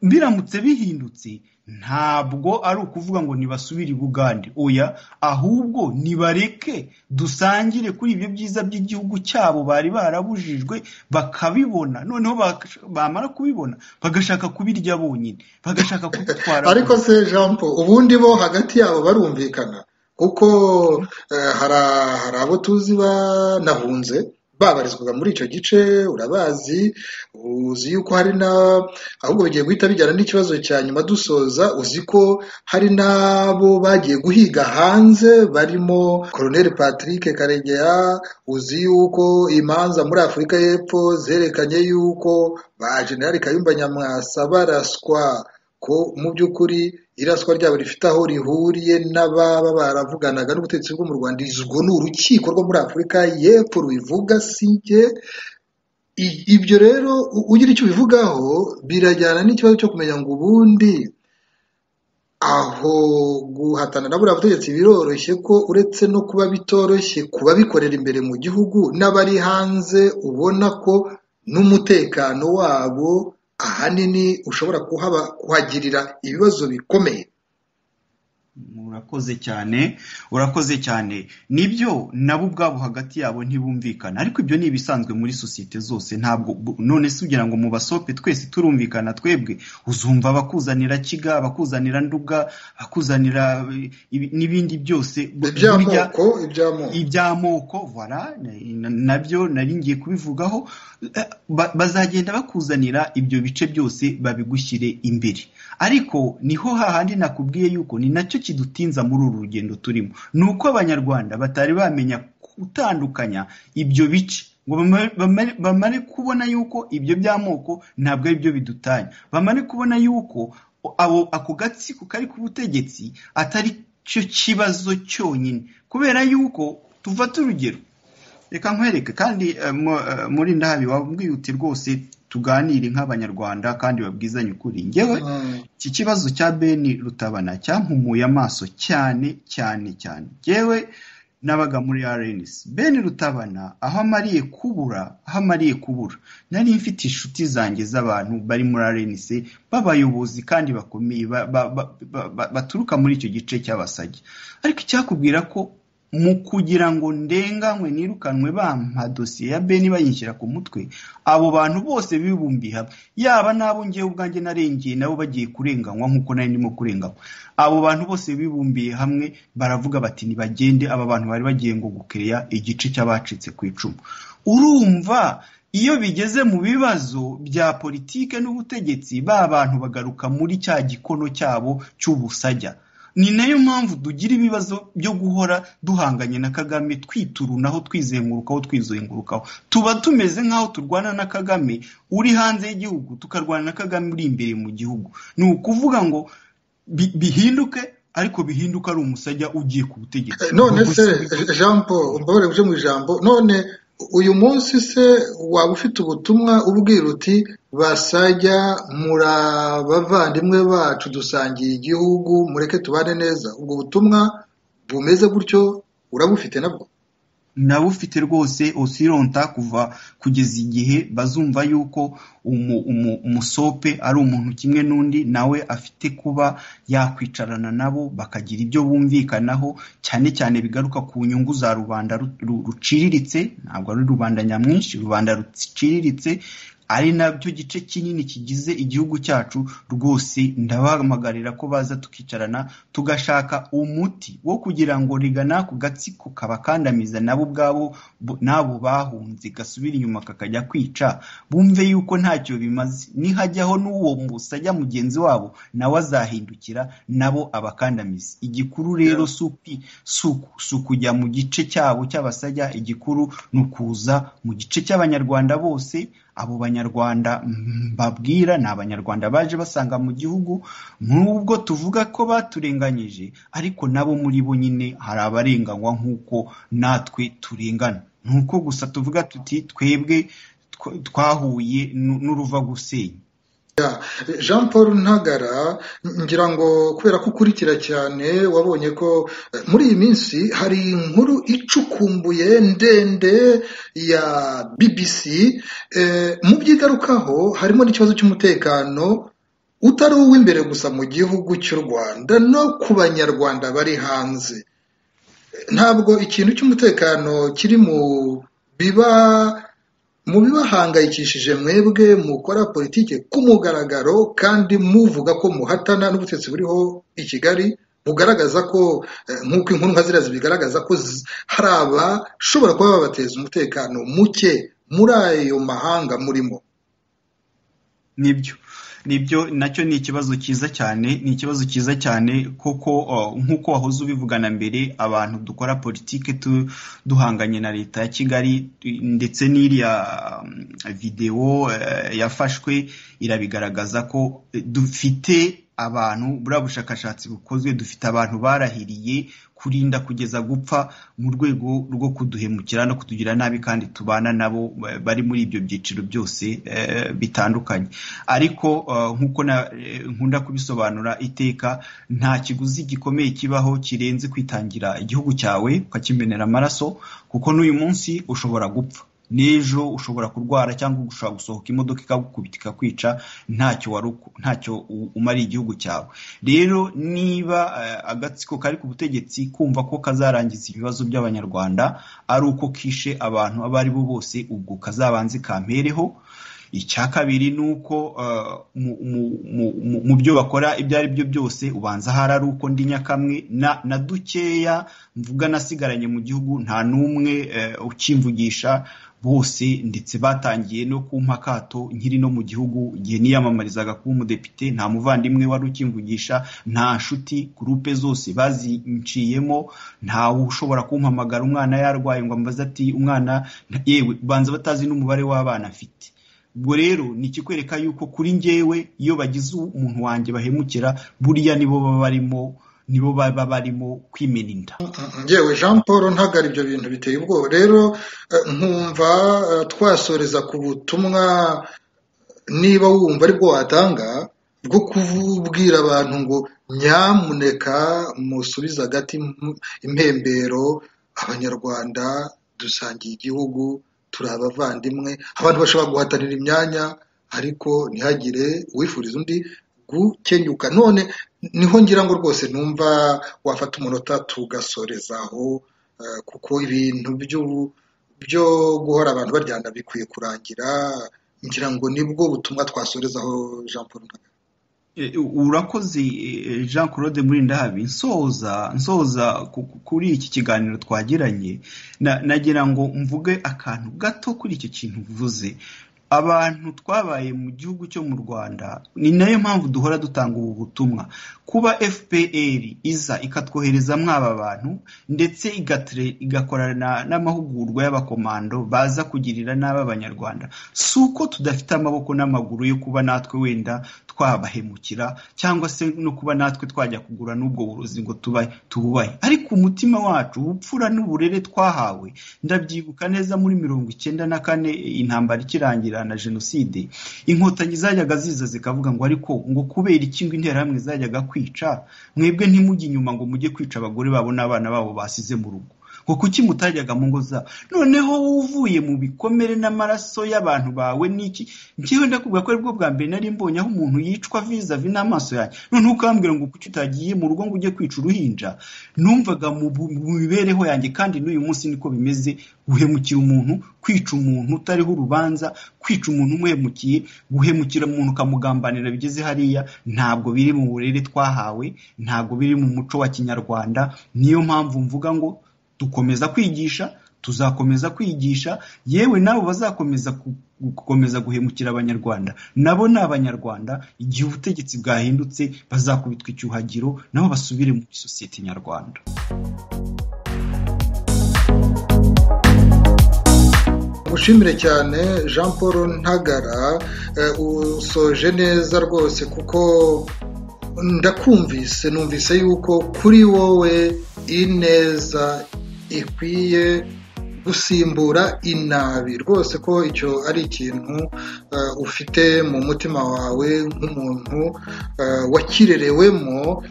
biramutse bihindutse ntabwo ari ukuvuga ngo nibasubire i bugande oya ahubwo nibareke dusangire kuri ibyo byiza by'igihugu cyabo bari barabujijwe bakabibona noneho bamara kubibona bagashaka kubirya bonyine bagashaka kubitwara ariko se jean paul ubundi bo hagati yabo barumvikana kuko hari abo tuzi banahunze babarizwaga muri icyo gice urabazi uzi yuko hari na ahubwo bigiye guhita bijyana n'ikibazo cya nyuma dusoza uzi ko hari n'abo bagiye guhiga hanze barimo colonel patrick karegeya uzi yuko imanza muri afurika y'Epfo zerekanye yuko ba generali kayumba nyamwasa baraswa ko mu by'ukuri iraswa ryabo rifite aho rihuriye n'ababa baravuganaga n'ubutegetsi bwo mu rwanda izwo ni urukiko rwo muri afurika y'Epfo rubivuga si njye ibyo rero ugira icyo ubivugaho birajyana n'ikibazo cyo kumenya ngo ubundi aho guhatana na buriya butegetsi biroroshye ko uretse no kuba bitoroshye kuba bikorera imbere mu gihugu n'abari hanze ubona ko n'umutekano wabo ahanini ushobora kuhagirira ibibazo bikomeye urakoze cyane urakoze cyane nibyo nabo ubwabo hagati yabo ntibumvikana ariko ibyo ni ibisanzwe muri sosiyete zose ntabwo none si ugira ngo mu basope twese turumvikana twebwe uzumva abakuzanira kiga abakuzanira nduga abakuzanira n'ibindi byose iby'amoko iby'amoko nabyo nari ngiye kubivugaho bazagenda bakuzanira ibyo bice byose babigushyire imbere ariko niho hahandi nakubwiye yuko ni nacyo kidutinza muri uru rugendo turimo ni uko abanyarwanda batari bamenya gutandukanya ibyo bice ngo bamare kubona yuko ibyo by'amoko ntabwo ari byo bidutanya bamare kubona yuko ako gatsiko kari ku butegetsi atari cyo kibazo cyonyine kubera yuko tufata urugero reka nkwereke kandi muri ndahabi wabwiyute rwose tuganire nk'abanyarwanda kandi babwizanye ukuri ngewe iki kibazo cya beni rutabana cyampumuye amaso cyane cyane cyane ngewe nabaga muri RNC beni rutabana aho amariye kubura aho amariye kubura nari mfite inshuti zanjye z'abantu bari muri RNC b'abayobozi kandi bakomeye baturuka muri icyo gice cy'abasajya ariko icyakubwira ko mu kugira ngo ndenganywe nirukanwe bampa dosiye ya beni bayinshyira ku mutwe abo bantu bose bibumbiye hamwe yaba n'abo ngewe ubwanjye narengeye nabo bagiye kurenganywa nk'uko nari ndimo kurenganywa abo bantu bose bibumbiye hamwe baravuga bati ntibagende aba bantu bari bagiye ngo gukeya igice cy'abacitse ku icumu urumva iyo bigeze mu bibazo bya politike n'ubutegetsi ba bantu bagaruka muri cya gikono cyabo cy'ubusajya ni nayo mpamvu tugira ibibazo byo guhora duhanganye na kagame twiturunaho twizengurukaho twizengurukaho tuba tumeze nk'aho turwana na kagame uri hanze y'igihugu tukarwana na kagame uri imbere mu gihugu ni ukuvuga ngo bihinduke ariko bihinduka ari umusajya ugiye ku butegetsi none se jean paul mbabare buje mu ijambo none uyu munsi se waba ufite ubutumwa ubwira uti basajya muri abavandimwe bacu dusangiye igihugu mureke tubane neza ubwo butumwa bumeze gutyo urabufite nabwo nabufite rwose osironta kuva kugeza igihe bazumva yuko umusope ari umuntu kimwe n'undi nawe afite kuba yakwicarana nabo bakagira ibyo bumvikanaho cyane cyane bigaruka ku nyungu za rubanda ruciriritse ntabwo ari rubanda nyamwinshi rubanda ruciriritse ari nabyo gice kinini kigize igihugu cyacu rwose ndabahamagarira ko baza tukicarana tugashaka umuti wo kugira ngo rigana ku gatsiko kabakandamiza nabo ubwabo n'abo bahunze gasubira inyuma kakajya kwica bumve yuko ntacyo bimaze nihajyaho n'uwo musajya mugenzi wabo nawe azahindukira nabo abakandamiza igikuru rero si ukujya mu gice cyabo cy'abasajya igikuru ni ukuza mu gice cy'abanyarwanda bose abo banyarwanda mbabwira ni abanyarwanda baje basanga mu gihugu nubwo tuvuga ko baturenganyije ariko nabo muri bo nyine hari abarenganywa nk'uko natwe turengana ni uko gusa tuvuga tuti twebwe twahuye n'uruvagusenya jean paul ntagara ngira ngo kubera ko ukurikira cyane wabonye ko muri iyi minsi hari inkuru icukumbuye ndende ya bbc mu byigarukaho harimo n'ikibazo cy'umutekano utari uw'imbere gusa mu gihugu cy'u rwanda no ku banyarwanda bari hanze ntabwo ikintu cy'umutekano kiri mu biba mu bibahangayikishije mwebwe mukora politiki ku mugaragaro kandi muvuga ko muhatana n'ubutetsi buriho i kigali bugaragaza ko nk'uko inkuru nka ziriya zibigaragaza ko hari abashobora kuba babateza umutekano muke muri ayo mahanga murimo nibyo nibyo nacyo ni ikibazo cyiza cyane ni ikibazo cyiza cyane kuko nk'uko wahoze ubivugana mbere abantu dukora politiki duhanganye na leta ya kigali ndetse n'iriya videwo yafashwe irabigaragaza ko dufite abantu buriya bushakashatsi bukozwe dufite abantu barahiriye kurinda kugeza gupfa mu rwego rwo kuduhemukira no kutugira nabi kandi tubana nabo bari muri ibyo byiciro byose bitandukanye ariko nk'uko nkunda kubisobanura iteka nta kiguzi gikomeye kibaho kirenze kwitangira igihugu cyawe ukakimenera amaraso kuko n'uyu munsi ushobora gupfa n'ejo ushobora kurwara cyangwa ushobora gusohoka imodoka ikagukubita ikakwica ntacyo ntacyo umariye igihugu cyawe rero niba agatsiko kari ku butegetsi kumva ko kazarangiza ibibazo by'abanyarwanda ari uko kishe abantu abo ari bo bose ubwo kazabanze kampereho icya kabiri ni uko mu byo bakora ibyo ari byo byose ubanza ahari ari uko ndi nyakamwe na dukeya mvuga nasigaranye mu gihugu nta n'umwe ukimvugisha bose ndetse batangiye no kumpa akato nkiri no mu gihugu igihe niyamamarizaga kuba umudepite nta muvandimwe wari ukimvugisha nta nshuti gurupe zose bazinciyemo ntawe ushobora kumpamagara umwana yarwaye ngo ambaze ati umwana yewe ubanza batazi n'umubare w'abana afite ubwo rero ni ikikwereka yuko kuri ngewe iyo bagize umuntu wanjye bahemukira buriya nibo baba barimo nibo baba barimo kwimena inda ngewe jean paul ntagara ibyo bintu biteye ubwoba rero nkumva twasoreza ku butumwa niba wumva aribwo watanga bwo kubwira abantu ngo nyamuneka musubize agati impembero abanyarwanda dusangiye igihugu turi abavandimwe abantu bashobora guhatanira imyanya ariko ntihagire uwifuriza undi gukenyuka none niho ngira ngo rwose numva wafata umunota tugasorezaho kuko ibintu byo guhora abantu baryana bikwiye kurangira ngira ngo nibwo butumwa twasorezaho jean paul kagame urakoze jean claude muri ndahabi nsoza nsoza kuri iki kiganiro twagiranye nagira ngo mvuge akantu gato kuri icyo kintu uvuze abantu twabaye mu gihugu cyo mu rwanda ni nayo mpamvu duhora dutanga ubu butumwa kuba fpr iza ikatwohereza mwaba bantu ndetse igakorana n'amahugurwa y'abakomando baza kugirira n'aba abanyarwanda si uko tudafite amaboko n'amaguru yo kuba natwe wenda twabahemukira cyangwa se no kuba natwe twajya kugura n'ubwo burozi ngo tubahe tububahe ariko umutima wacu ubupfura n'uburere twahawe ndabyibuka neza muri mirongo icyenda na kane intambara ikirangira na jenoside inkotanyi zajyaga ziza zikavuga ngo ariko ngo kubera iki ngo interahamwe zajyaga kwica mwebwe ntimujye inyuma ngo mujye kwica abagore babo n'abana babo basize mu rugo ngo kuki mutajyaga mu ngo zabo noneho uvuye mu bikomere n'amaraso y'abantu bawe niki njyewe ndakubwira ko aribwo bwa mbere nari mbonye aho umuntu yicwa vizavi n'amaso yanjye noneho ukambwira ngo kuki utagiye mu rugo ngo ujye kwica uruhinja numvaga mu mibereho yanjye kandi n'uyu munsi niko bimeze guhemukira umuntu kwica umuntu utariho urubanza kwica umuntu umuhemukiye guhemukira umuntu ukamugambanira bigeze hariya ntabwo biri mu burere twahawe ntabwo biri mu muco wa kinyarwanda niyo mpamvu mvuga ngo dukomeza kwigisha tuzakomeza kwigisha yewe nabo bazakomeza gukomeza guhemukira abanyarwanda nabo ni abanyarwanda igihe ubutegetsi bwahindutse bazakubitwa icyuhagiro nabo basubire muri sosiyete nyarwanda gushimire cyane jean paul ntagara usoje neza rwose kuko ndakumvise numvise yuko kuri wowe ineza ikwiye gusimbura inabi rwose ko icyo ari ikintu ufite mu mutima wawe nk'umuntu wakirerewemo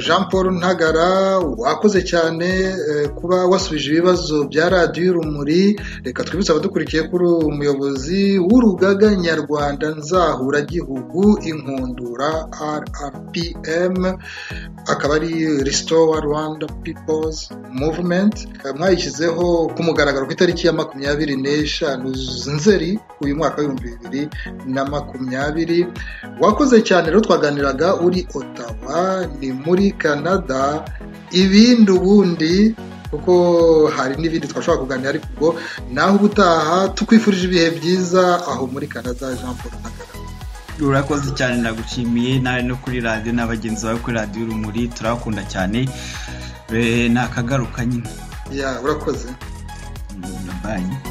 jean paul ntagara wakoze cyane kuba wasubije ibibazo bya radiyo y'urumuri reka twibutse abadukurikiye kuri umuyobozi w'urugaga nyarwanda nzahuragihugu inkundura rrpm akaba ari resitora rwanda pipozi muvumenti mwayishyizeho ku mugaragaro ku itariki ya makumyabiri n'eshanu nzeri uyu mwaka w'ibihumbi bibiri na makumyabiri wakoze cyane rero twaganiraga uri otawa ni muri canada ibindi ubundi kuko hari n'ibindi twashobora kuganira ariko ubwo naho ubutaha tukwifurije ibihe byiza aho muri canada jean paul kagame urakoze cyane nagushimiye nawe no kuri radiyo na bagenzi bawe kuri radiyo urumuri turabakunda cyane ni akagaruka nyine urakoze banki